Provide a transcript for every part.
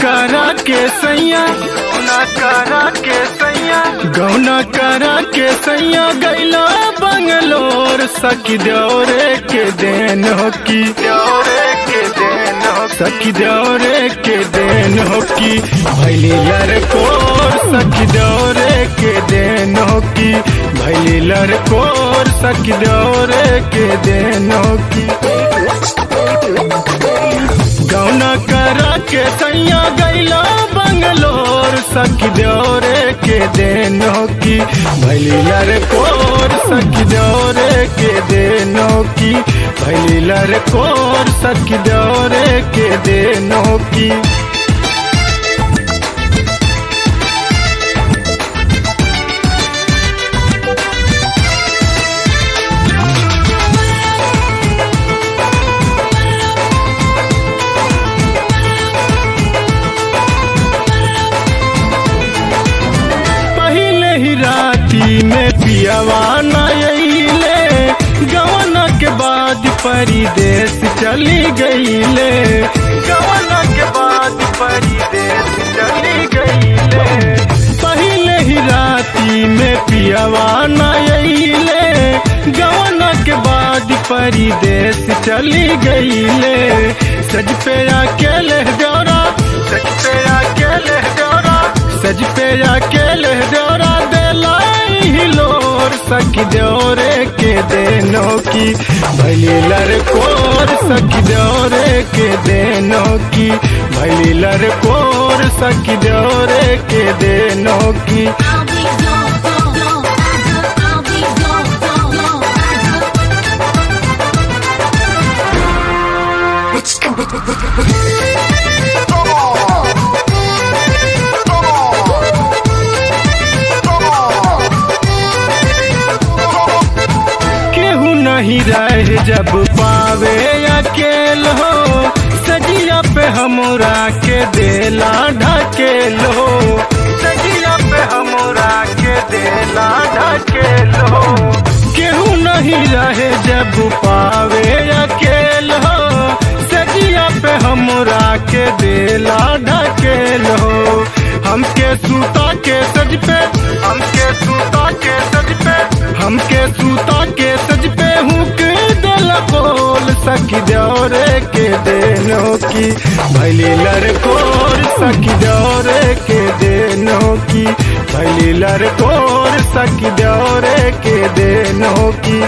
करा के सैया गौना करा के सैया गौना करा के सैया गैला बंगलोर सखी दौरे के देन हो की दौरे के देन हो सखी दौरे के देन हो की भैली लड़कोर सखी दौरे के देन हो की भैली लड़कोर सखी दौरे के देन हो की गौना करा के सैया गैला बंगलोर सखी दौरे के देनो की भैली लड़कोर सखी दौरे के देनो की भैली लड़कोर सखी दौरे के देनो की पहले ही राती में पियावा नईले गवना के बाद परिदेश चली गईले गवना के बाद परिदेश चली गईले पहले ही राती में पियावा नईले गवना के बाद परिदेश चली गईले सज पे अकेले डोरा सज पे अकेले डोरा सज पे अकेले डोरा दिलाई हिलोर सखी दौरे के देनो की भैली लड़कोर सखी दौरे के देनो की भैली लड़कोर सखी दौरे के देनो की I'll be gone, gone, gone, I'll be gone, gone, gone, केहू नहीं रहे जब पावे अकेल हो सजिया पे हमरा के देला ढकेल हो सजिया पे हमरा के देला ढकेल हो केहू नहीं रहे जब पावे अकेल हो सजिया पे हमरा के देला ढकेल हो हमके सूता के सज पे हमके सूता के सज पे हमके सूता के सज पे हूँ के दिल बोल सखी दौरे के देनो की भैली लड़कोर सखी दौरे के देनो की भैली लड़कोर सखी दौरे के देनो की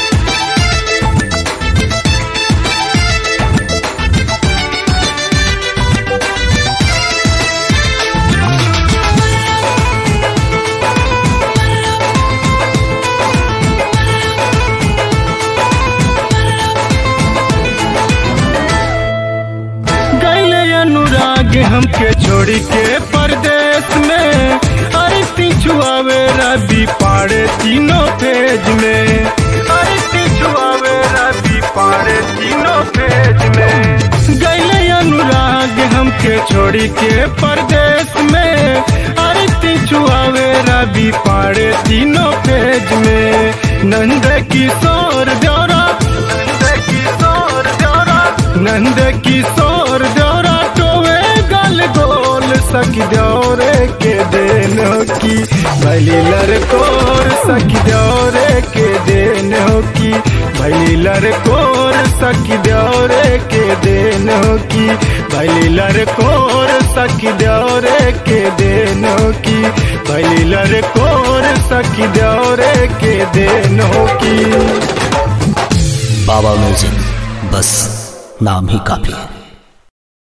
गैले अनुराग हमके छोड़ी के परदेश में अरे पिछुआवे रबी पाड़े तीनों पेज में अरे पिछुआवे रबी पाड़े तीनों पेज में गैले अनुराग हमके छोड़ी के परदेश में अरे पिछुआवे रबी पाड़े तीनों पेज में नंद किशोर दौरा नंद किशोर दौरा नंद किशोर दौरा टोवे गल गोल सखी दौरे के देनो की भैली लड़कोर सखी दौरे के देनो की भैली लड़कोर सखी दौरे के देनो की भैली लड़कोर सखी दौरे के देनो की भैली लड़कोर सखी दौरे के देनो की बाबा म्यूजिक बस नाम ही काफी है